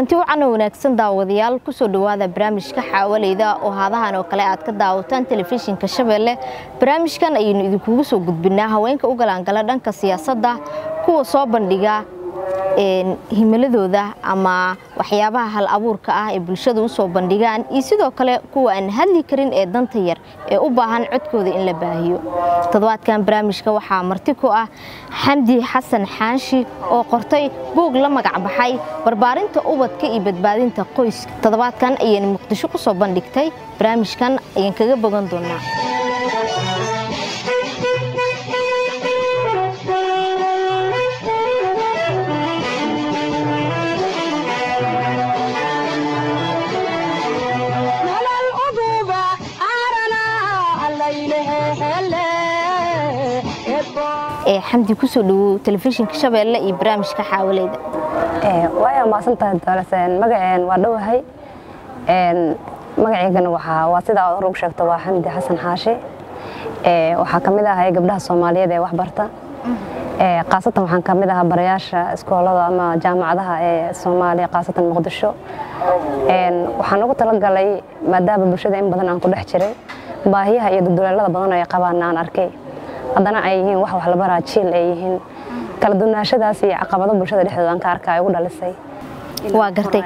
kulanti wacan oo wanaagsan daawadayaal kusoo dhowaada barnaamijka xaawaleyda oo haadahan oo kale aad ka daawataan telefishinka shabeelle barnaamijkan ayaynu idinkugu soo gudbinaa haweenka u galaangala dhanka siyaasadda kuwa soo bandhiga himiladooda ama waxyaabaha hal abuurka ah ee bulshada usoo bandhigaan iyo sidoo kale kuwa aan hadli karin ee danta yar ee u baahan codkooda in la baahiyo toddobaadkan barnaamijka waxaa marti ku ah xamdi xasan xaanshi oo qortay buug la magac baxay barbaarinta ubadka iyo badbaadinta qoyska toddobaadkan ayayna muqdisho ku soo bandhigtay barnaamijkan ayaan kaga bogan doonaa xamdi kusoo dhawow telefishinka shabeelle iyo barnaamijka xaawaleyda waaya maasantahay doolaseen magaceen waa dhowahay magaceygana waa sidaa aad hor ugu sheegto waa xamdi xasan xaashi waxaa ka mid ahay gabdhaha soomaaliyeed ee waxbarta khaasatan waxaan ka mid ahaa barayaasha iskoolada ama jaamacadaha ee soomaaliya khaasatan muqdisho waxaan ugu talagalay maadaama bulshada in badan aan ku dhex jiray baahiyaha iyo duduleelada badan ay qabaan aan arkay haddana ay yihiin wax wax la baraa jiil ay yihiin kala duwanaashadaas iyo caqabado bulshada dhexdooda aan ka arka ay ugu dhalisay waa gartay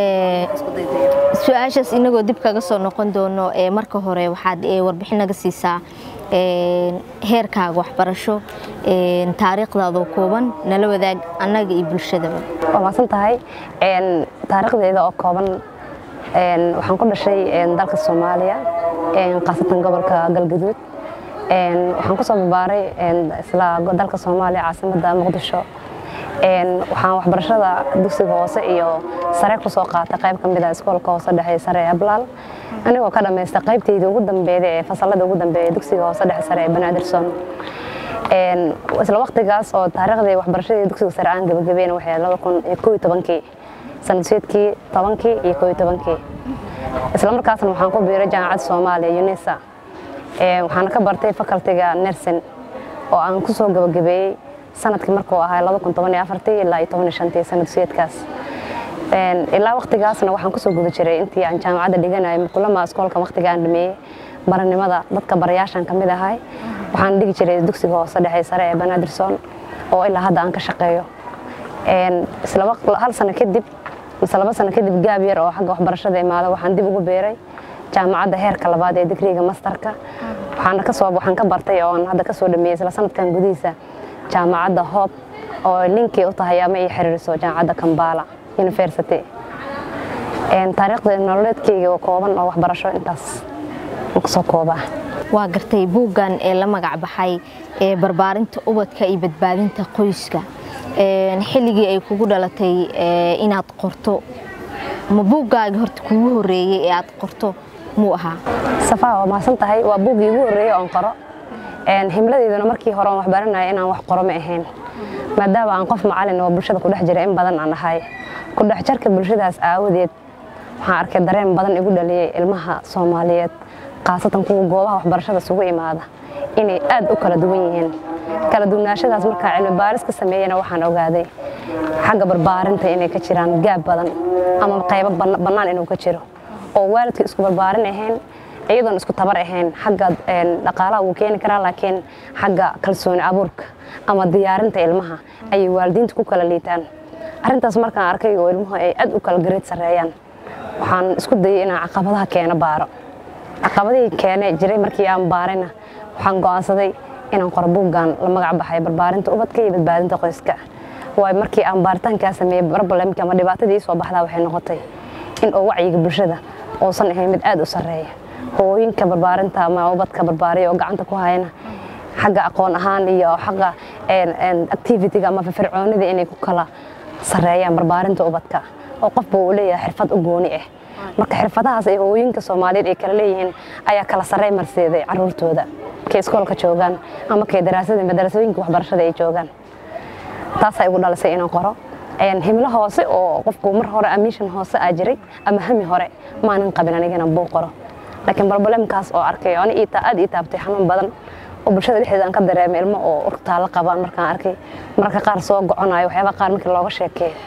su-aashaas inagoo dib kaga soo noqon doono marka hore waxaad warbixin naga siisaa heerkaaga waxbarasho taariikhdaadoo kooban nala wadaag annaga iyo bulshadaba waa maasan tahay taariikhdeeda oo kooban waxaan ku dhashay dalka soomaaliya khaasatan gobolka galgaduud waxaan ku soo barbaaray isla dalka soomaaliya caasimadda muqdisho waxaan waxbarashada dugsiga hoose iyo sare ku soo qaatay qayb ka mid ah iskoolka hoose dhexe sare ee ablaal anigoo ka dhammaystay qaybtayda ugu dambeeyda ee fasalada ugu dambeeya dugsiga hoose dhexe sare ee banaadirson isla waqtigaas oo taariikhdii waxbarashadii dugsiga sare aan gabagabeyn waxay laba kun iyo koo iyo tobankii sanadseedkii tobankii iyo koo iyo tobankii isla markaasna waxaan ku biiray jaamacadda soomaaliya unisa waxaana ka bartay facultiga nersin oo aan ku soo gabagabeeyey sanadkii markuu ahaa ilaa sanadseedkaas ilaa waqtigaasna waxaan kusoo guda jiray intii aan jaamacadda dhiganayay mukulama iskoolka waqtiga aan dhameeyey baranimada dadka barayaashan ka mid ahay waxaan dhigi jiray dugsiga hoose dhexe sare ee banaadirson oo ilaa hadda aan ka shaqeeyo hal sano kadib mise laba sano kadib gaab yar oo xagga waxbarashada imaada waxaan dib ugu beeray jaamacadda heerka labaad ee digriga mastarka waxaana kasoo waxaan ka bartay oo aan hadda kasoo dhameeyey isla sanadkan gudihiisa jaamacadda hoob oo linkii u tahay ama ii xiriiriso jaamacadda kambala university taariikhda nololeedkayga oo kooban oo waxbarasho intaas kusoo koobaa waa gartay buuggan ee la magac baxay ee barbaarinta ubadka iyo badbaadinta qoyska xilligii ay kugu dhalatay inaad qorto ma buuggaagi horta kugu horeeyey ee aad qorto muu ahaa safaa waa maasan tahay waa buuggii ugu horreeyey oon qoro himladeyduna markii hore oon waxbaranaya inaan wax qoro ma ahayn maadaama aan qof macalin oo bulshada ku dhex jira in badan aan ahay ku dhex jarka bulshadaas aawadeed waxaan arkay dareen badan igu dhaliyey ilmaha soomaaliyeed khaasatan kuwa goobaha waxbarashada isugu imaada inay aad u kala duwan yihiin kala duwanaashadaas markaa cilmi baaris ka sameeyana waxaan ogaaday xagga barbaarinta inay ka jiraan gaab badan ama qaybo bannaan inuu ka jiro oo waalidka isku barbaarin ahayn iyadoon isku tabar ahayn xagga dhaqaalaha wuu keeni karaa laakiin xagga kalsooni abuurka ama diyaarinta ilmaha ayay waalidiinta ku kala liitaan arrintaas markaan arkay oo ilmuhu ay aad u kala gareed sarreeyaan waxaan isku dayay inaan caqabadaha keeno baaro caqabadihii keene jiray markii aan baarayna waxaan go'aansaday inaan qoro buuggan la magac baxay barbaarinta ubadka iyo badbaadinta qoyska waayo markii aan baaritaankaa sameeyey barbalemka ama dhibaatadii soo baxdaa waxay noqotay in oo wacyiga bulshada uusan ahayn mid aad u sarreeya hooyinka barbaarinta ama ubadka barbaariya oo gacanta ku hayana xagga aqoon ahaan iyo xagga activitiga ama firfircoonida inay ku kala sarreeyaan barbaarinta ubadka oo qofba uu leeyahay xirfad u gooni ah marka xirfadahaas ay hooyinka soomaaliyeed ay kala leeyihiin ayaa kala sarrey marseeday caruurtooda kay iskoolka joogaan ama kay daraasada madarasooyinka waxbarashada ay joogaan taasaa igu dhalisay inaan qoro himlo hoose oo qofku mar hore amishan hoose aa jiray ama hami hore maanan qabin anigana buu qoro laakiin barbalemkaas oo arkay ani aad ii taabtay xanuun badan oo bulshada dhexdeeda aan ka dareemay ilmo oo urtaala qabaan markaan arkay mararka qaar soo goconayo waxyaaba qaar markii looga sheekeeyo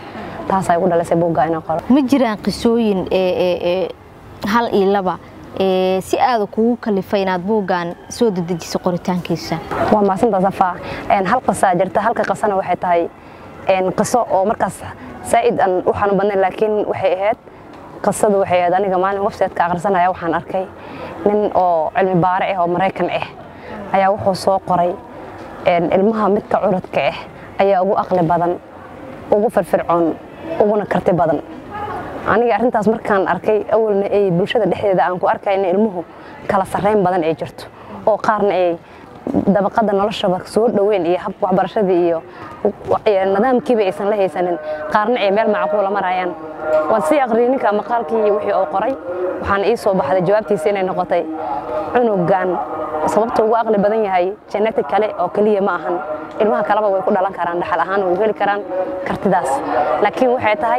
taasaa igu dhalisay buugga inaan qoro ma jiraan qisooyin ee hal iyo laba si aada kugu kalifay inaad buuggan soo dedejiso qoritaankiisa waa maasanta safaa hal qisaa jirta halka qisana waxay tahay qiso oo markaas saa'id aan u xanuun badnayn laakiin waxay ahayd qisadu waxay ahayd aniga maalin website-ka akhrisanaya waxaan arkay nin oo cilmi baare ah oo maraykan ah ayaa wuxuu soo qoray ilmaha midka curadka ah ayaa ugu aqli badan ugu firfircoon uguna karti badan aniga arrintaas markaan arkay awalna ay bulshada dhexdeeda aan ku arkay in ilmuhu kala sarrayn badan ay jirto oo qaarna ay dabaqada noloshaba soo dhoweyn iyo habka waxbarashadii iyo nidaamkiiba aysan la haysanin qaarna ay meel macquula marayaan waan sii aqriyay ninka maqaalkii wixii oo qoray waxaan ii soo baxday jawaabtiisa inay noqotay cunugan sababta ugu aqli badan yahay genetic kale oo keliya ma ahan ilmaha kaleba way ku dhalan karaan dhaxal ahaan way heli karaan kartidaas laakiin waxay tahay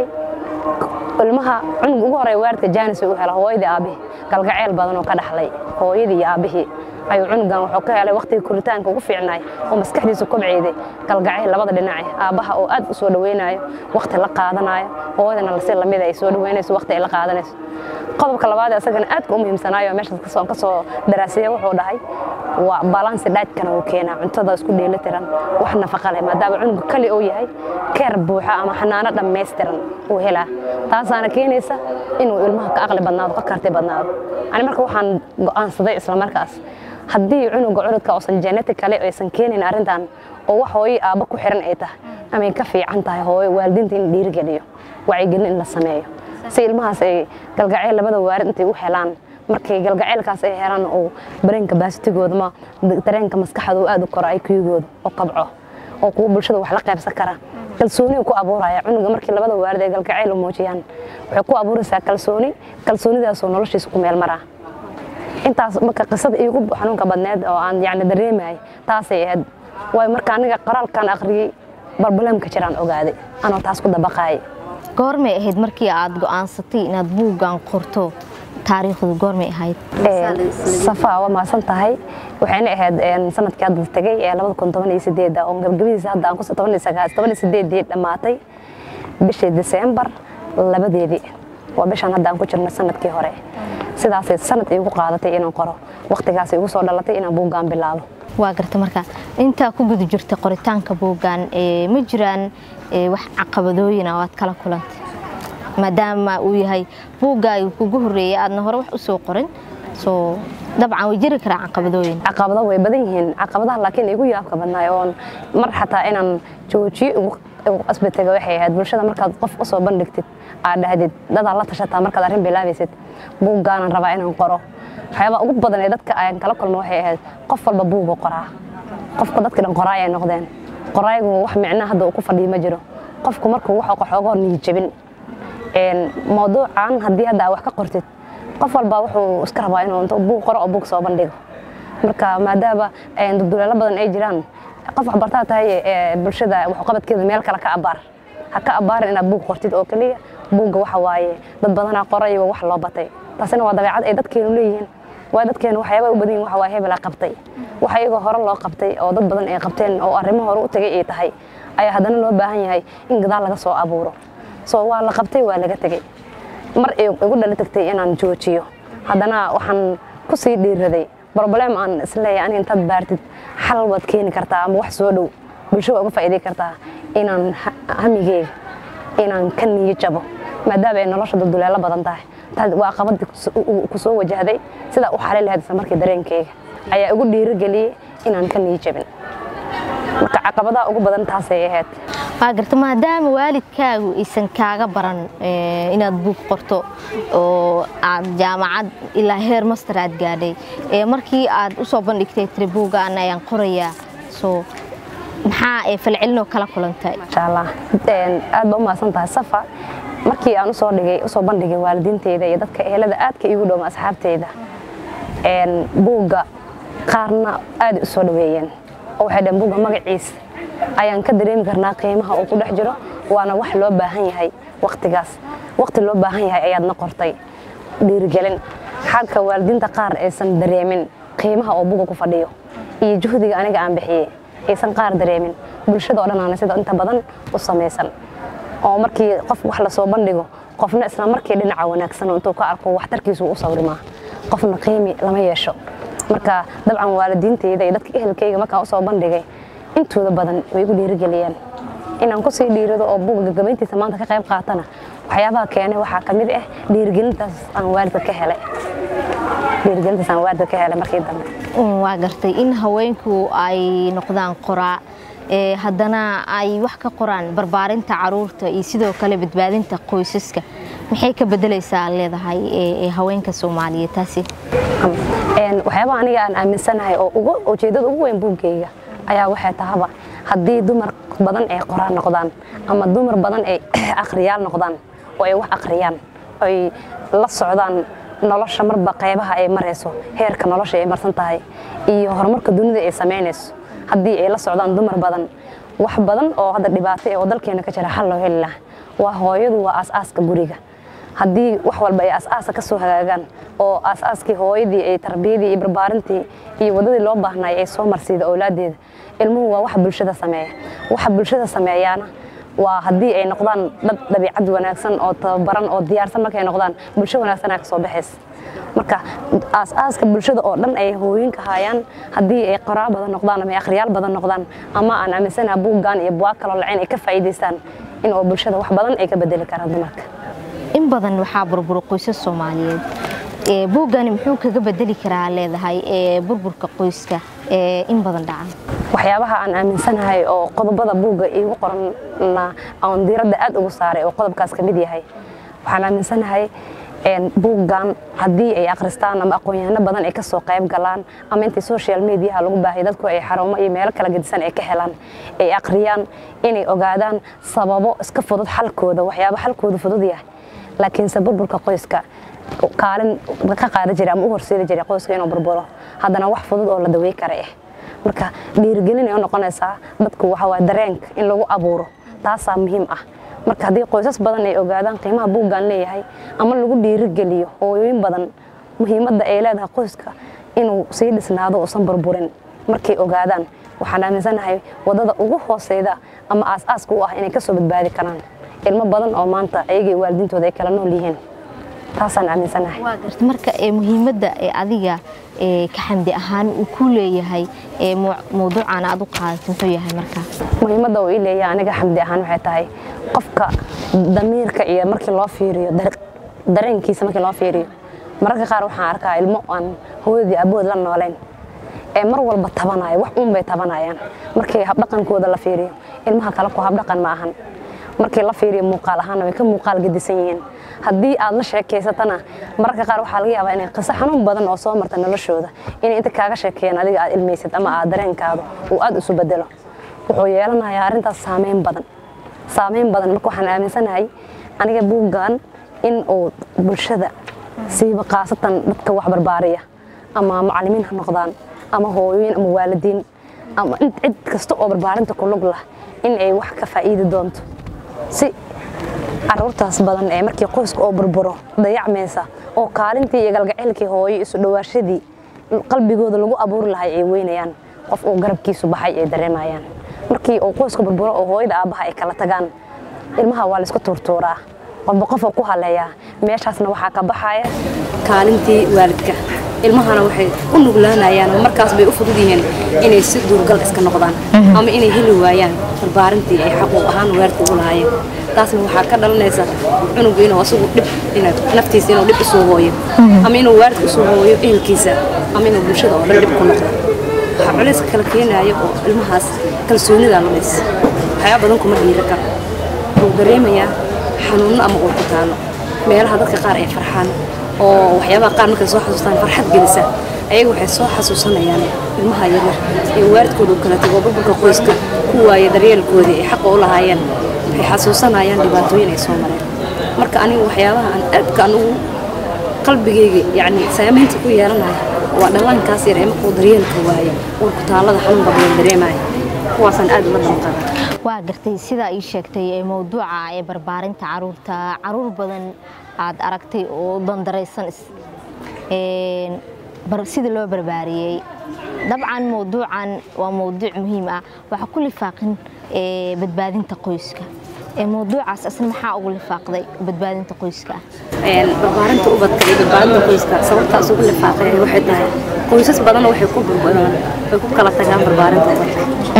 ilmaha cunug ugu horey waalidka jaanis u hela hooyadii aabbihi galgaceyl badan oo ka dhaxlay hooyadii iyo aabbihii ayuu cunugan wuxuu ka helay waqtigii koritaanka ugu fiicnaay oo maskaxdiisa kobceyday galgaceyl labada dhinace aabbaha oo aad u soo dhaweynayo waqti la qaadanayo hooyadana si lamid ay soo dhaweynayso waqti ay la qaadanayso qodobka labaad ee asagana aadka u muhiimsanaayo meeshaas ka soo daraasiyey wuxuu dhahay waa balansi dhaajkana uu keenaa cuntada isku dheelitiran wax nafaqa leh maadaama cunuga kali uu yahay keer buuxa ama xanaano dhammaystiran uu helaa taasaana keenaysa inuu ilmaha ka aqli badnaado ka karti badnaado ani marka waxaan go'aansaday isla markaas haddii cunuga curudka uusan genetic kale aysan keenayn arrintan oo wax hooyo aabba ku xiran ay tahay amay ka fiican tahay hooyo waalidiinta in dhiirigeliyo wacyigelin in la sameeyo si ilmahaas ay galgaceyl labada waalid intay u helaan markay galgaceylkaas ay helaan oo dareenka baasitigooda ma dareenka maskaxda uu aad u koro IQ-gooda oo kabco oo kuwa bulshada wax la qaybsan kara kalsooni ku abuuraya cunuga markii labada waalid ay galgaceyl u muujiyaan waxay ku abuuraysaa kalsooni kalsoonidaasoo noloshiisa ku meel maraa intaas marka qisada iigu xanuunka badneed oo aan yacni dareemayay taasay ahayd waayo marka aniga qoraalkan akhriyey barbalamka jiraan ogaaday anoo taas ku dabaqaayay goormay ahayd markii aad go'aansatay inaad buuggan qorto taariikhdu goormay ahayd safaa waa maasan tahay waxayna ahayd sanadkii hadda tegay ee labada kun toban iyo sideeda oo gabagabadiisa hadda aan ku toban iyo sagaal toban iyo sideedii dhammaatay bishii diseembar labadeedii waa bishaan hadda aan ku jirno sanadkii hore sidaasay sanad iigu qaadatay inaan qoro waqtigaas igu soo dhalatay inaan buuggan bilaabo waa garta marka intaa ku guda jirta qoritaanka buuggan ma jiraan wax caqabadooyin oo aad kala kulantay maadaama uu yahay buuggaagi kugu horreeyay aadna hore wax u soo qorin soo dabcan way jiri karaa caqabadooyin caqabado way badan yihiin caqabadaha laakiin igu yaabka badnaay oon mar xataa inaan joojiyo ugu asbataga waxay ahayd bulshada markaad qof u soo bandhigtid aad dhahdid dadaa la tashataa markaad arrin bilaabaysid buuggaanan rabaa inaan qoro waxyaabaa ugu badan ee dadka aan kala kulmo waxay ahayd qof walba buugu qoraa qofka dadka dhan qoraay ay noqdeen qoraayigu wax micnaa hadda uu ku fadhiyo ma jiro qofku markuu wax xoogaa niyad jabin mawduucan haddii hadda wax ka qortid qof walba wuxuu iska rabaa inuu inta buug qoro oo buug soo bandhigo marka maadaama duduleelo badan ay jiraan qof waxbartaa tahay bulshada waxqabadkeeda meel kale ka abaar ha ka abaarin inaad buug qortid oo keliya buugga waxa waaye dad badanaa qoray waa wax loo batay taasina waa dabeecad ay dadkeenu leeyihiin waa dadkeenu waxyaaba u badan yihin waxa waa hebela qabtay waxa iyagoo hore loo qabtay oo dad badan ay qabteen oo arrimo hore u tagay ay tahay ayaa haddana loo baahan yahay in gadaal laga soo abuuro soo waa la qabtay waa laga tegey mar igu dhali tagtay inaan joojiyo haddana waxaan ku sii dhiiraday broblem aan isleeyahay aniga intaad baartid xal waad keeni kartaa ama wax soo dhow bulsho waa uga faa'iiday kartaa inaan hamigeyga inaan ka niyo jabo maadaama ay nolosha duduleelo badan tahay waa qabadii ku soo wajahday sidaa u xalin lahayd isla markii dareenkeyga ayaa igu dhiirigeliyey inaan ka niyo jabin marka caqabadaha ugu badan taasay ahayd waa garta maadaama waalidkaagu aysan kaaga baran inaad buug qorto oo aad jaamacad ilaa heer master aad gaadhay markii aad u soo bandhigtay tiri buuggaan ayaan qorayaa soo maxaa ee falcelinoo kala kulantay insha allah aad ba u mahadsan tahay safa markii aan usoo dhigay usoo bandhigay waalidiinteyda iyo dadka ehelada aadka iigu dhowma asxaabteyda buugga qaarna aad u soo dhaweeyeen oo waxay dhaheen buugga magaciisa ayaan ka dareemi karnaa qiimaha uu ku dhex jiro waana wax loo baahan yahay waqtigaas waqti loo baahan yahay ayaadna qortay dhiirigelin xalka waalidiinta qaar aysan dareemin qiimaha oo buga ku fadhiyo iyo juhdiga aniga aan bixiyey aysan qaar dareemin bulshada oo dhan aana sida inta badan u samaysan oo markii qof wax lasoo bandhigo qofna isla markii dhinaca wanaagsan oo intuu ka arko waxtarkiisu u sawrimaa qofna qiimi lama yeesho marka dabcan waalidiintayda iyo dadka ehelkayga markaan usoo bandhigay intooda badan way igu dhiirigeliyeen inaan kusii dhiirado oo buuga gagabayntiisa maanta ka qayb qaatana waxyaabaha keenay waxaa ka mid ah dhiirigelintaas aan waalidka ka helay dhiirigelintaas aan waalidka ka helay markii dambe waa gartay in haweenku ay noqdaan qoraa ee haddana ay wax ka qoraan barbaarinta caruurta iyo sidoo kale badbaadinta qoysaska maxay ka bedelaysaa leedahay ee haweenka soomaaliyeed taasi waxyaabaha aniga aan aaminsanahay oo ujeedada ugu weyn buuggayga ayaa waxay tahaba haddii dumar badan ay qoraan noqdaan ama dumar badan ay akhriyaal noqdaan oo ay wax akhriyaan ay la socdaan nolosha marba qaybaha ay marayso heerka nolosha ay marsan tahay iyo horumarka dunida ay samaynayso haddii ay la socdaan dumar badan wax badan oo hadda dhibaato ee oo dalkeena ka jira xal loo heli laha waa hooyadu waa aas-aaska guriga haddii wax walba ay aas-aasa ka soo hagaagaan oo aas-aaskii hooyadii ay tarbiyadii iyo barbaarintii iyo waddadii loo baahnay ay soo marsiida awlaadeeda ilmuhu waa waxa bulshada sameeya waxa bulshada sameeyaana waa haddii ay noqdaan dad dabiicad wanaagsan oo tababaran oo diyaarsan markay noqdaan bulsho wanaagsanaa ka soo baxaysa marka aas-aaska bulshada oo dhan ay hooyinka hayaan haddii ay qoraa badan noqdaan ama ay akhriyaal badan noqdaan ama aan aaminsanaha buuggan iyo buwaag kaloo lacayn ay ka faa'iidaystaan in oo bulshada wax badan ay ka bedeli karaan dumarka in badan waxaa burbura qoysas soomaaliyeed buuggani muxuu kaga bedeli karaa leedahay burburka qoyska in badan dhacan waxyaabaha aan aaminsanahay oo qodobada buugga iigu qoranna aan diiradda aad ugu saaray oo qodobkaas ka mid yahay waxaan aaminsanahay buuggan haddii ay akhristaan ama aqoon-yahano badan ay ka soo qayb galaan ama intii social mediaha lagu baahay dadku ay xarumo iyo meelo kala gedisan ay ka helaan ay akhriyaan inay ogaadaan sababo iska fudud xalkooda waxyaaba xalkooda fudud yahay laakiinse burburka qoyska kaalin ka qaada jiray ama u horseedi jiray qoyska inuu burburo haddana wax fudud oo la dawey kara ah marka dhiirigelin ay u noqonaysaa dadku waxa waa dareenka in lagu abuuro taasaa muhiim ah marka haddii qoysas badan ay ogaadaan qiimaha buuggan leeyahay ama lagu dhiirigeliyo hooyooyin badan muhiimadda ay leedahay qoyska inuu sii dhisnaado uusan burburin markay ogaadaan waxaan aaminsanahay waddada ugu hooseyda ama aas-aaska u ah inay ka soo badbaadi karaan ilmo badan oo maanta ayagii waalidiintooda ay kala nool yihiin taasaan aaminsanahay marka muhiimadda adiga ka xamdi ahaan uu ku leeyahay mawduucan aad u qaadatay muxuu yahay marka muhiimadda uu ii leeyahay aniga xamdi ahaan waxay tahay qofka damiirka iyo markii loo fiiriyo dareenkiisa markii loo fiiriyo mararka qaar waxaan arkaa ilmo aan hooyadii abood la noolayn ee mar walba tabanaya wax uun bay tabanayaan markii habdhaqankooda la fiiriyo ilmaha kale ku habdhaqan ma ahan markii la fiiriyo muuqaal ahaana way ka muuqaal gedisan yihiin haddii aad la sheekaysatana mararka qaar waxaa laga yaabaa inay qiso xanuun badan oo soo marta noloshooda inay inta kaaga sheekeeyaan adiga aad ilmaysid ama aad dareenkaada uu aad isu bedelo wuxuu yeelanayaa arrintaas saameyn badan saameyn badan marka waxaan aaminsanahay aniga buuggan in uu bulshada siiba khaasatan dadka wax barbaariya ama macallimiin ha noqdaan ama hooyooyin ama waalidiin ama cid kasta oo barbaarinta ku lug lah in ay wax ka faa'iidi doonto si caruurtaas badan ee markii qoyska oo burburo dayacmaysa oo kaalintii iyo galgaceylkii hooyo isu dhawaashadii qalbigooda lagu abuuri lahay ay weynayaan qof uu garabkiisu baxay ay dareemayaan markii uu qoyska burburo oo hooyada aabbaha ay kala tagaan ilmaha waa laysku tuurtuuraa qofba qofoo ku haleeyaa meeshaasna waxaa ka baxaya kaalintii waalidka ilmahana waxay u nuglaanayaan oo markaas bay u fudud yihiin inay si duurgal iska noqdaan ama inay heli waayaan barbaarintii ay xaquuq ahaan weerta ugu lahaayeen taasna waxaa ka dhalanaysa cunugu inuu asagu dhib naftiisa inuu dhib usoo hooyo ama inuu waalidka usoo hooyo ehelkiisa ama inuu bulshada oo dhan dhib ku noqdo waxaa culayska kala keenaya oo ilmahaas kalsoonida lumays waxyaaba badan kuma dhiira karo wuxuu dareemayaa xanuunno ama uu ku taalo meelaha dadka qaar ay farxaan oo waxyaabaha qaar markay soo xasuustaan farxad gelisa ayaga waxay soo xasuusanayaan ilmaha yaryar ee waalidkooda u kala tago burburka qoyska ku waaya daryeelkoodii ay xaqa u lahaayeen waxay xasuusanayaan dhibaatooyin ay soo mareen marka anigu waxyaabaha aan aadka anugu qalbigayga yacni saamaynta ku yeelanayo waa dhallaankaas yar ee markuu daryeelka waayo uurku taallada xanuun badan dareemaya kuwaasaan aad ula damqada waa gartay sidaa ii sheegtay ee mawduuca ee barbaarinta caruurta caruur badan aad aragtay oo dandaraysan sida loo barbaariyey dabcan mawduucan waa mawduuc muhiim ah waxaa ku lifaaqin badbaadinta qoyska mawduucaas asna maxaa ugu lifaaqday badbaadinta qoyska barbaarinta ubadka iyo badbaadinta qoyska sababtaas ugu lifaaqay waxay tahay qoysas badan waxay ku burburaan way ku kala tagaan barbaarinta ubadka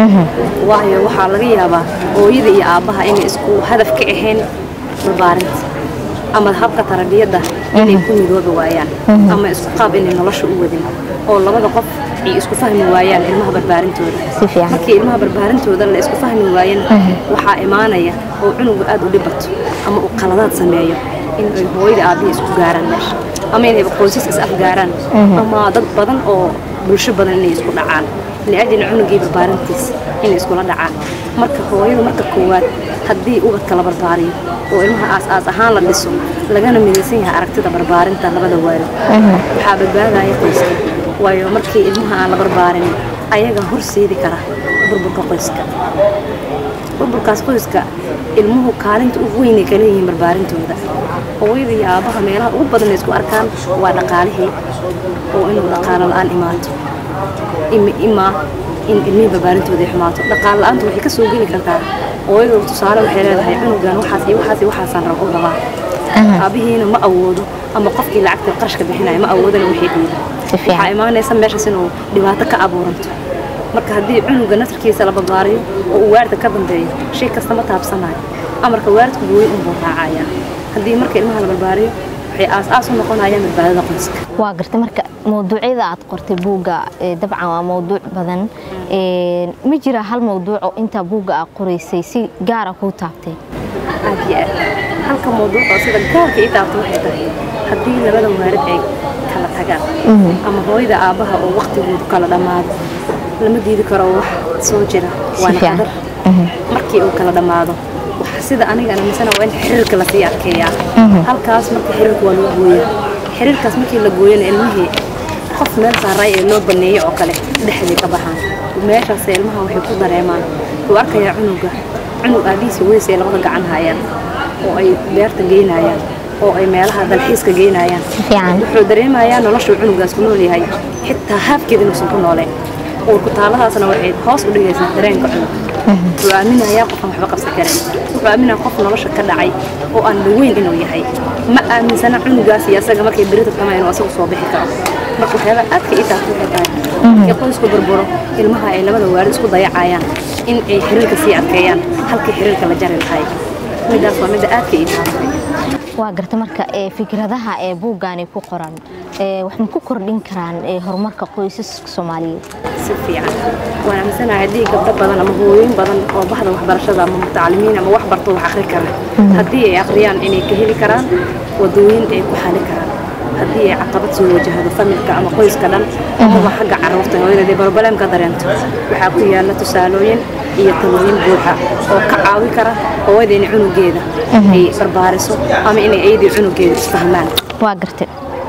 waayo waxaa laga yaabaa hooyada iyo aabbaha inay isku hadaf ka ahayn barbaarinta ama habka tarbiyadda inay ku midoobi waayaan ama isku qaab inay nolosha u wadin oo labada qof ay isku fahmi waayaan ilmaha barbaarintooda markii ilmaha barbaarintooda la isku fahmi waayana waxaa imaanaya oo cunuga aad u dhibato ama uu qaladaad sameeyo in ay hooyada aabbihi isku gaaraan meesha ama inay qoysas is afgaaraan ama dad badan oo bulsho badan inay isku dhacaan liajli cunugii barbaarintiisa inay iskula dhacaan marka hooyadu marka koowaad haddii ubadka la barbaariyo oo ilmaha aas-aas ahaan la dhiso lagana midaysan yahay aragtida barbaarinta labada waalid waxaa badbaadaya qoyska waayo markii ilmaha aan la barbaarin ayaga horseedi kara burburka qoyska burburkaas qoyska ilmuhu kaalinta ugu weynay kala yihiin barbaarintooda hooyada iyo aabbaha meelaha ugu badan ay isku arkaan waa dhaqaalihii oo inuu dhaqaalo la-aan imaato imaa in ilmihii barbaarintooda ay xumaato dhaqaal la-aanta waxay ka soo geli kartaa hooyadu tusaale waxay leedahay cunugan waxaas iyo waxaas iyo waxaasaan rabo rabaa aabihiina ma awoodo ama qofkii lacagta qarashka bixinaya ma awoodana waxay dhiida waxaa imaanaysa meeshaas inuu dhibaato ka abuuranto marka haddii cunuga nasarkiisa la barbaariyo oo uu waalidka ka dambeeyo shay kasta ma taabsanayo amarka waalidku gooyi unbuu raacayaa haddii marka ilmaha la barbaariyo waxay aas-aas u noqonayaan badbaadada qoyska waa gartay marka mawduucyada aad qortay buugga dabcan waa mawduuc badan ma jira hal mawduuco intaa buugga aad qoraysay si gaara kuu taabtay aad iyo aad halka mawduucoo sida gaarka ii taabta waxay tahay haddii labada waalid ay kala tagaan ama hooyada aabbaha oo waktigoodu kala dhammaado lama diidi karo wax soo jira waana qadar markii uu kala dhammaado sida anigana misana waa in xiriirka lasii adkeeyaa halkaas marka xiriirka waa loo gooyaa xiriirkaas markii la gooyana ilmihii qof meel saaray ee loo baneeyey oo kale dhexday ka baxaan meeshaas ilmaha waxay ku dareemaan uu arkayaa cunuga cunug aabihiisa weys ay labada gacan hayaan oo ay beerta geynayaan oo ay meelaha dalxiiska geynayaan wuxuu dareemayaa noloshuu cunugaas ku nool yahay xitaa haafkeed inuusan ku nooleen uurkutaaladaasna waxay hoos u dhigaysaa dareenka cunug wuxuu aaminayaa qofaan waxba qabsan karin wuxuu aaminaya qof nolosha ka dhacay oo aan dhaweyn inuu yahay ma aaminsana cunugaas iyo asaga markay berita tamaa inuu asagu soo bixi karo marka waxyaabaa aadka ii taabta waxay tahay markii qoysku burburo ilmaha ay labada waalid isku dayacayaan in ay xiriirka sii adkeeyaan halkii xiriirka la jari lahay midaas waa midda aadka ii taabtay waa garta marka fikradaha ee buuggaani ku qoran wax ma ku kordhin karaan horumarka qoysaska soomaaliyeed si fiican waan aaminsanahay haddii gabdho badan ama hooyooyin badan oo bahda waxbarashada ama mutacalimiin ama wax barto wax akhri kara haddii ay akhriyaan inay ka heli karaan wadooyin ay ku xali karaan haddii ay caqabad soo wajahdo familka ama qoyska dhan amaba xagga carruurta hooyadeed barbalem ka dareento waxaa ku yaala tusaalooyin iyo talooyin buuxa oo ka caawi kara hooyada inay cunugeeda ay barbaariso ama inay ayadii cunugeeda isfahmaan waa gartay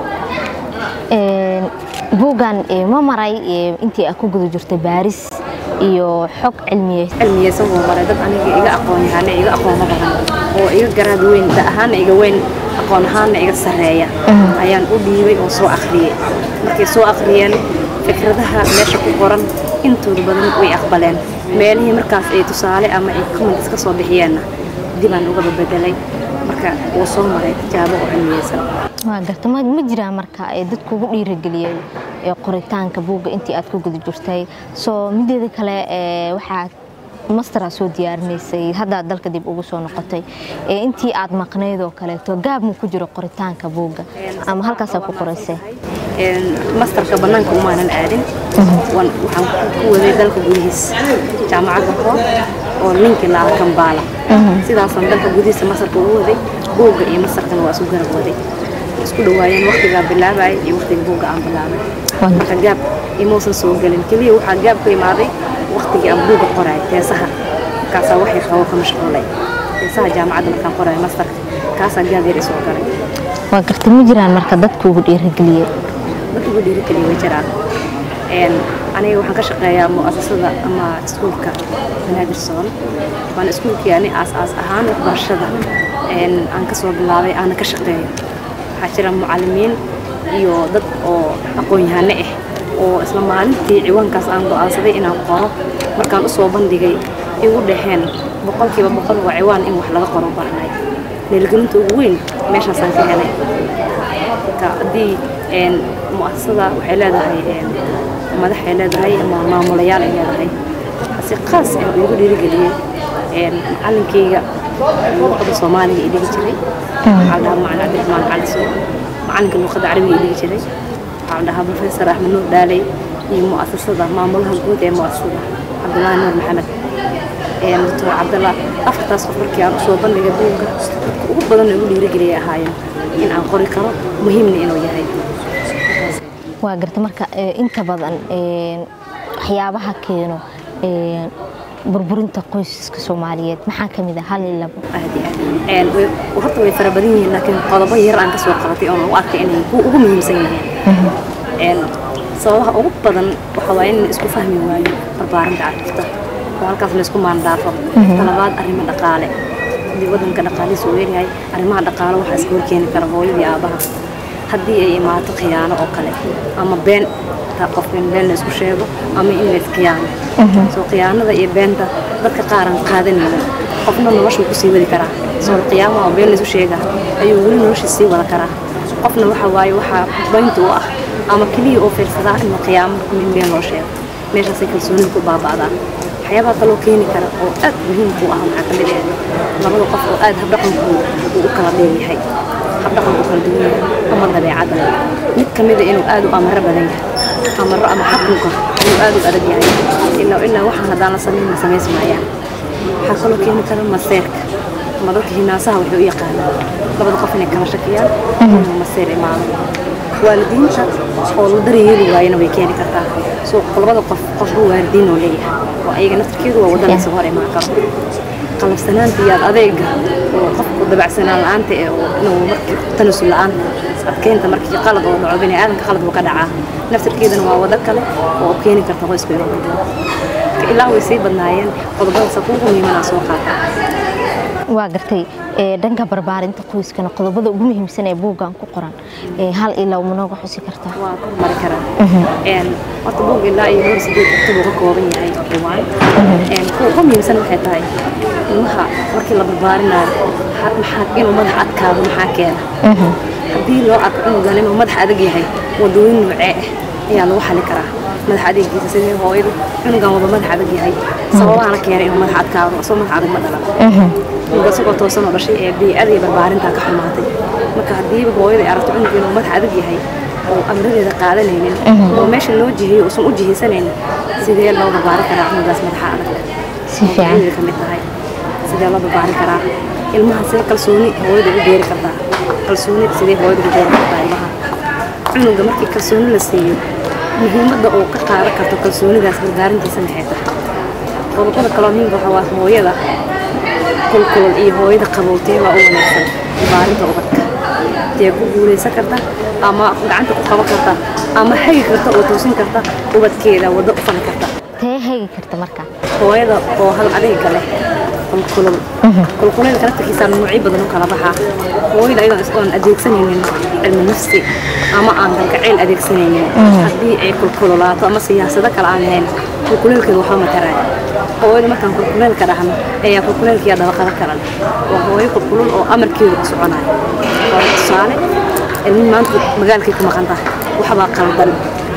buuggan ma maray intii aad ku guda jirtay baaris iyo xog cilmiyeed cilmiyeysan wuu maray dad aniga iga aqoon yahaana iga aqoono badan oo iga garaad weyn da ahaana iga weyn aqoon ahaana iga sarreeya ayaan u dhiibay oo soo akhriyey markay soo akhriyeen fikradaha meesha ku qoran intooda badan way aqbaleen meelihii markaas ay tusaale ama ay comments ka soo bixiyeenna dibaan uga bedelay marka wuu soo maray tijaabo oo cilmiyeysan waa garta ma jiraa marka dad kugu dhiirageliyey qoritaanka buugga intii aad ku guda jirtay soo mideeda kale waxaad mastera soo diyaarinaysay haddaad dalka dib ugu soo noqotay intii aad maqnayd oo kaleeto gaab mu ku jiro qoritaanka buugga ama halkaasaa ku qoraysay masterka bannaanka umaanan aadin waxaan ku waday dalka gudihiis jaamacadda hoo oo ninkii laala kambaala sidaasaan dalka gudihiisa masarka ugu waday buugga iyo masarkana waa isu garab waday isku dhawaayeen waqtigaa bilaabay iyo waqtiga buugga aan bilaabay marka gaab imuusan soo gelin keliya waxaa gaab ku imaaday waqtigii aan buugga qoraay teesaha markaasaa waxay qabo ka mashquulay teesaha jaamacadda markaan qoraay mastarka kaasaa gaab yar isoo galay waa gartay ma jiraan marka dadka ugu dhiirageliyey dad ugu dhiirigeliya way jiraan aniga waxaan ka shaqeeyaa mu'asasada ama iskuulka banaadir soon waana iskuulkii ani aas-aas ahaan waxbarashada aan ka soo bilaabay aana ka shaqeeyo waxaa jira mucalimiin iyo dad oo aqoon-yahano ah oo isla maalintii ciwaankaas aan go'aansaday inaan qoro markaan u soo bandhigay igu dhexeen boqolkiiba boqol waa ciwaan in wax laga qoro baranay dhiirigelinta ugu weyn meeshaasaan ka helay marka haddii mu'asasada waxay leedahay madaxay leedahay ama maamulayaal ay leedahay si qaas ah igu dhiirigeliyey macalinkayga luqada soomaaliga i dhigi jiray waxaa dhahaa macalin cabdiraxmaan cali soo macalinka luqada carabiga i dhigi jiray waxaa dhahaa professor axmed nuur dhaaley iyo mu'asasada maamulaha guud ee mu'asasada cabdulaahi nuur maxamed doctor cabdalla afartaas qof markii aan usoo bandhigay buugga dadka ugu badan igu dhiirigeliyay ahaayeen in aan qori karo muhiimna inuu yahay waa garta marka inta badan waxyaabaha keeno burburinta qoysaska soomaaliyeed maxaa ka mid ah hal iyo labo horta way fara badan yihiin laakiin qodobo yar aan ka soo qabatay oon u arkay inay ugu muhiimsan yihiin sababaha ugu badan waxa waaye in isku fahmi waayo barbaarinta carruurta oo halkaas la isku maandhaafo talabaad arrimo dhaqaale haddii waddanka dhaqaalihiisa uu yaryahay arrimaha dhaqaale waxaa iska horkeeni kara hooyadii aabaha haddii ay imaato khiyaano oo kale ama been qof in been la isku sheego ama in la iskiyaano soo khiyaanada iyo beenta dadka qaaran qaadanaynin qofna noloshuu kusii wadi karaa soo qiyaamaha oo been la isu sheegaa ayuu weli noloshii sii wada karaa qofna waxa waaye waxaa baynta u ah ama keliya oo fiirsadaa in qiyaamo in been loo sheego meeshaasay kalsoonida ku baaba'daa waxyaabaha kaloo keeni kara oo aad muhiimku ah waxaa ka mid ah labada qof oo aad habdhaqankooda uu u kala dheeryahay habdhaqanku kala duwan yahay ama dabeecadda mid ka mid a inuu aad u amaro badan yahay amaro ama xakunka inuu aad u adag yahay ilaa ilaa waxaan haddaan la samayn ma samays maayaan waxaa kaloo keeni kara maseerka ama dadka hinaasaha waxay u yaqaanaan labada qof inay kala shakiyaan inuu maseer imaado waalidiinta oo la daryeeli waayana way keeni kartaa soo labada qof qofba waalidiin oo leeyahay oo ayaga naftarkeedu waa waddanaysa hor imaan karo qalafsanaanta iyo adeega oo qofku dabacsanaan la-aanta ee inuu markii tanasul la-aanta adkeynta markii qalad oo dhaco bini aadanka qalad buu ka dhacaa naftarkeedana waa wado kale oo keeni karta qoyska inuu burburo ilaa way sii badnaayeen qodobadaas kuugu muhiimanaa soo qaata waa gartay dhanka barbaarinta qoyskana qodobada ugu muhiimsan ee buuggan ku qoran hal ilaa ma nooga xusi kartaa waa kormari karaa horta buug ilaa iyo hor sideed kutub uu ka kooban yahay ciwaan kuwa ugu muhiimsan waxay tahay ilmaha markii la barbaarinayo maxaa inuu madax adkaado maxaa keena haddii loo arko cunugan inuu madax adag yahay wadooyin noocee ah ayaa lagu xali karaa madax adeegiisa sidii hooyadu cunugan wada madax adag yahay sababahana keenay inuu madax adkaado asoo madax adag ma dhalan cunuga isagoo toosan oo dhashay ee biicada iyo barbaarintaa ka xumaatay marka haddiiba hooyada ay aragto cunuga inuu madax adag yahay oo amradeeda qaadanaynin oo meesha loo jiheeyo uusan u jihaysanaynin sidee loo barbaarin karaa cunugaas madaxa adag si fiican ka mid tahay sidee loo barbaarin karaa ilmaha see kalsooni hooyada ugu beeri kartaa kalsooni sidee hooyada ugu beeri kartaa ilmaha cunuga markii kalsooni la siiyo muhiimadda uu ka qaadan karto kalsoonidaas barbaarintiisa maxay tahay qodobada kaloo muhiimka waxaa waa hooyada kulkulul iyo hooyada qabowtee baa u wanaagsan barbaarinta ubadka dee ku guulaysan karta ama gacanta ku qaban karta ama hagi karta oo toosin karta ubadkeeda waddo u fali karta tee hegi karta marka hooyada oo hal adayga leh kulkulul kulkuleelka naftarkiisa noocyo badan u kala baxaa hooyada ayadoo isoon adeegsanaynin cilmi nafsi ama aan galgacayl adeegsanaynin haddii ay kulkululaato ama siyaasado kale aan lahayn kulkuleelkeeda waxba mataraayo hooyada markaan kulkuleelka dhahno ayaa kulkuleelkiya dabaqado kale leh waa hooyo kulkulul oo amarkeedu ku soconayo tusaale ilmi maanta magaalkay ku maqan tahay waxbaa qaldan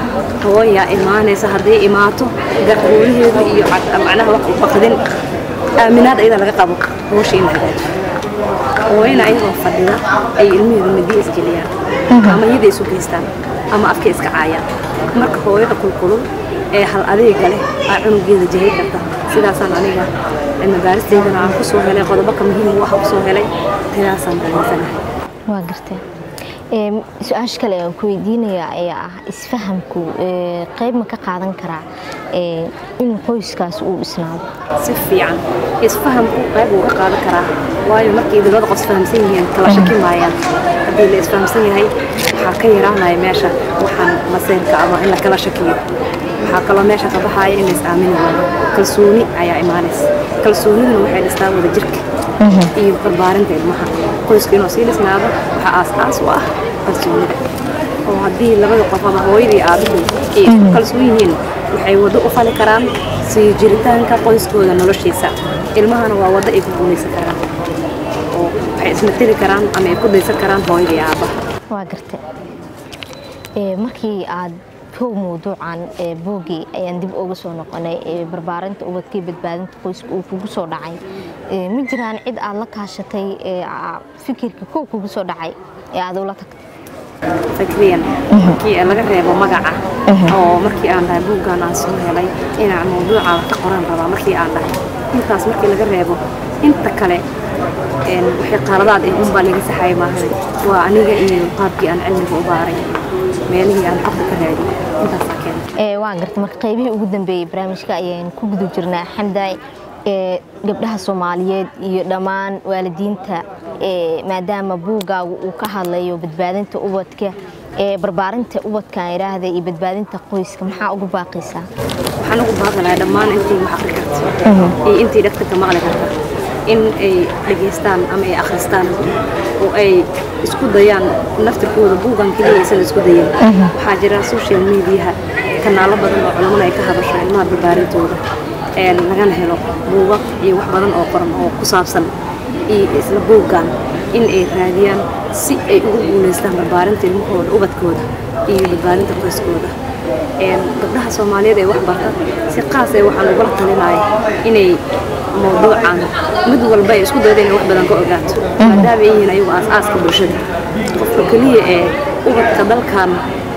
hooyaa imaanaysa hadday imaato garguulaheedu iyo macnaha wax baqdin aaminaad ayada laga qabo howsha in la hagaajiyo hooyana ayagoo fadhida ay ilmaheedu midiya isgeliyaan ama iyada isu geystaan ama afka iska caayaan marka hooyada kulkulul ee hal adeega leh aa cunugeeda jahay karta sidaasaan aniga cilmi baaristeydana aan kusoo helay qodobo ka muhiim u ah kusoo helay tidaasaan dalinsanahay waa gartee su-aasha kale aan ku weydiinayaa ayaa ah isfahamku qayb ma ka qaadan karaa in qoyskaas uu dhisnaado si fiican isfahamku qayb uu ka qaadan karaa waayo markay labada qof isfahamsan yihiin kala shaki maayaan haddii la isfahamsan yahay waxaa ka yaraanaya meesha waxaan maseyrka ama in la kala shakiyo waxaa kaloo meesha ka baxaya in la is aamini waayo kalsooni ayaa imaanaysa kalsooniduna waxay dhistaa wada jirka iyo barbaarinta ilmaha qoyska inuu sii dhisnaado waxaa aas-aas u ah kalsoonida oo haddii labada qof ama hooyadii aabuhu ay isku kalsoon yihiin waxay waddo u fali karaan sii jiritaanka qoyskooda noloshiisa ilmahana waa waddo ay ku guulaysan karaan oo waxay ismateli karaan ama ay ku daysan karaan hooyada iyo aabbaha waa garta Ee, markii aad kow mawduucan ee boogii ayaan dib uga soo noqonay ee barbaarinta ubadkii badbaadinta qoyska uu kugu soo dhacay Ee, ma jiraan cid aad la kaashatay ee aa- fikirka kow kugu soo dhacay ee aad ula tagtay fikriyan markii laga reebo magaca oo markii aan dhahay buuggan aan soo helay inaan mawduuca ka qoran rabaa markii aan dhahay intaas markii laga reebo inta kale een, wixii qaladaad eh unbaa laga saxayay maahan waa aniga iyo qaabkii aan cilmiga u baaray meelihii aan xogta ka raadiyay intaasaa keentay Ee, waan gartay marka qaybihii ugu dambeeyey barnaamijka ayaan ku guda jirnaa xamdaay ee gabdhaha soomaaliyeed iyo dhammaan waalidiinta ee maadaama buugaagu uu ka hadlayo badbaadinta ubadka ee barbaarinta ubadkan idhaahda iyo badbaadinta qoyska maxaa ugu baaqaysaa waxaan ugu baaqanayaa dhammaan intii wax akhri karta iyo intii dhagta ka maqli karta in ay dhegaystaan ama ay akhristaan oo ay isku dayaan naftirkooda buugan keliya aysan isku dayin waxaa jira social mediaha kanaalo badan oo culamada ay ka hadasho ilmaha barbaarintooda een lagana helo buugag iyo wax badan oo qoran oo ku saabsan iyo isla buuggan in ay raadiyaan si ay ugu guulaystaan barbaarinta ilmahooda ubadkooda iyo badbaadinta qoyskooda een gabdhaha soomaaliyeed ee wax barta si qaas ee waxaan ugula talinaya inay mawduucan mid walba ay isku dayda inay wax badan ka ogaato maadaama ay yihiin ayagu aas-aaska bulshada qofka keliya ee ubadka dalkan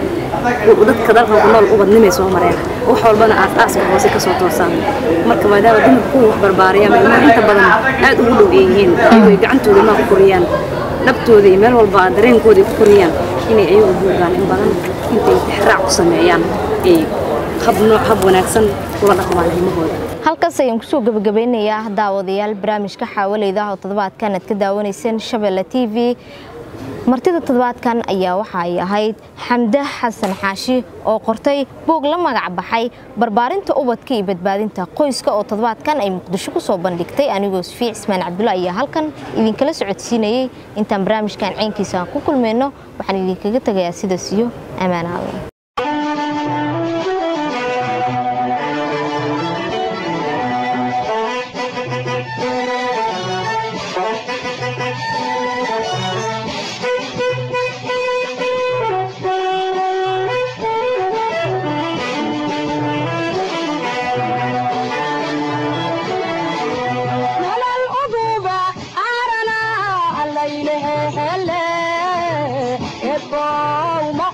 dadka dalkan ku nool ubadnimay soo mareen wax walbana aas-aaska hoose ka soo toosaan marka maadaama dumarka kuwa wax barbaariyaan ilmaha inta badan aad ugu dhow ay yihiin ayagu ay gacantooda ilmaha ku koriyaan dhabtooda iyo meel walba dareenkooda ay ku koriyaan inay ayagu buugaan in badan intay tixraac ku sameeyaan ay hab nooc hab wanaagsan kula dhaqmaan ilmahooda halkaas ayaan kusoo gabagabeynayaa daawadayaal barnaamijka xaawaleyda oo toddobaadkan aad ka daawanayseen shabeelle t v martida toddobaadkan ayaa waxa ay ahayd xamde xasan xaashi oo qortay buug la magac baxay barbaarinta ubadka iyo badbaadinta qoyska oo toddobaadkan ay muqdisho ku soo bandhigtay anigoo safii cismaan cabdulla ayaa halkan idinkala socodsiinayey intaan barnaamijkan ceynkiisa aan ku kulmayno waxaan idinkaga tegayaa sidaas iyo ammaan alla nolol uduba arana allaylehe hele ebow ma